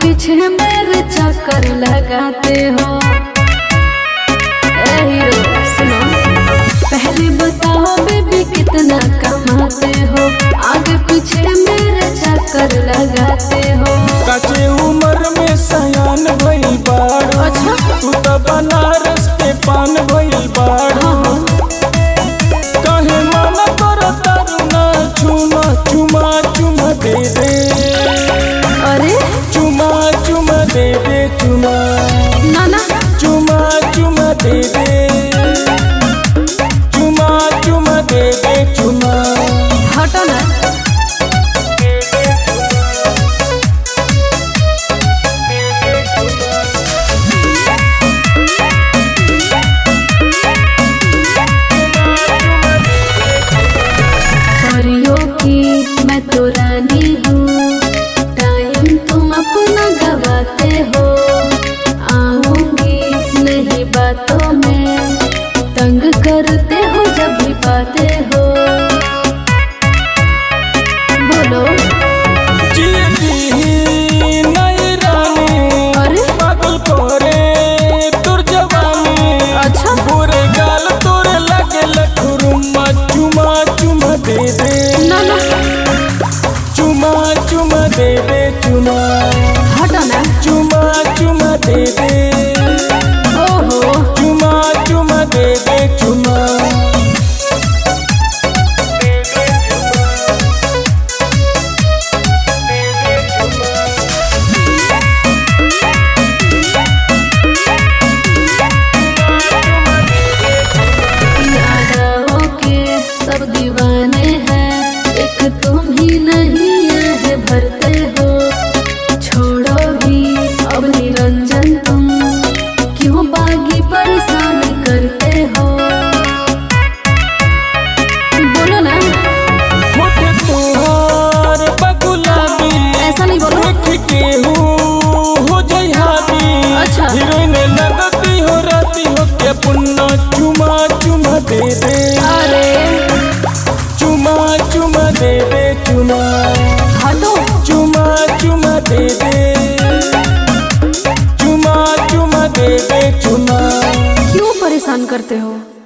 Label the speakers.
Speaker 1: पीछे मेरे चक्कर लगाते हो ए हीरो सुनो पहले बताओ बेबी कितना कमाते हो आगे पीछे मेरे चक्कर लगाते हो
Speaker 2: काचे उम्र में सयान भइल बाड़
Speaker 1: अच्छा।
Speaker 2: तू त बनारस के पान भइल बाड़
Speaker 1: हाँ
Speaker 2: कहे मन कर तरुना चुमा चुमा चुमा दे दे
Speaker 1: अरे
Speaker 2: चुमा चुमा दे दे चुमा
Speaker 1: ना ना
Speaker 2: चुमा चुमा दे दे चुमा चुमा दे दे चुमा
Speaker 1: हटो ना परियों की मैं तो रानी हूँ टाइम तुम अपना गवाते हो आऊंगी नहीं बातों में तंग करते हो जब भी पाते हो बोलो
Speaker 2: जीती नई रानी
Speaker 1: अरे
Speaker 2: पागल करे तुर जवानी
Speaker 1: अच्छा
Speaker 2: बुरे गाल तोरे लगे लखरुमा चुमा चुमा दे दे
Speaker 1: ना ना
Speaker 2: चुमा चुमा दे दे चुमा
Speaker 1: हटो ना
Speaker 2: चुमा चुमा दे दे
Speaker 1: ओहो
Speaker 2: चुमा चुमा दे दे चुमा
Speaker 1: यादाओं के सब दीवाने हैं एक तुम ही नहीं है भरते हो छोड़ो भी अब निरंजन तुम क्यों बागी परेशान करते हो बोलो ना
Speaker 2: होठ तुहार बगुलाबी
Speaker 1: ऐसा नहीं बोलो
Speaker 2: देख के हूँ हो जई हावी
Speaker 1: अच्छा।
Speaker 2: हीरोइन लगती हो राती हो के पुन्ना चुमा चुमा दे दे
Speaker 1: अरे
Speaker 2: चुमा चुमा दे दे चुमा
Speaker 1: हटो
Speaker 2: चुमा चुमा दे दे चुमा चुमा दे दे चुमा
Speaker 1: क्यों परेशान करते हो